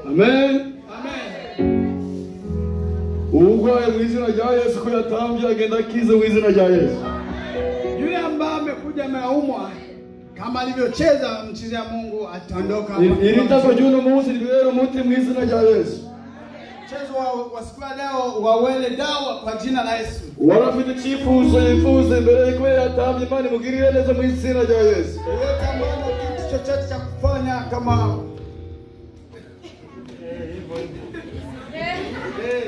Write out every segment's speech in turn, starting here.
amen uburwayi mu izina rya yesu ko yatambye agenda akize mu izina rya yesu Yule ambaye amekuja ameumwa kama alivyocheza mchezea Mungu ataondoka. Iri- iri tako ry'uno munsi ribera umuti mu izina rya yesu Mchezo wa, wa siku ya leo wawele dawa kwa jina la Yesu. wari afite icyifuzo yifuza imbere ye kubera yatambye imana imugirire neza mu izina rya yesu Yeyote ambaye ana kitu chochote cha kufanya kama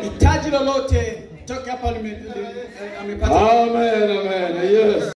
hitaji lolote toke hapa lime- li- eh, amepata amen amen yes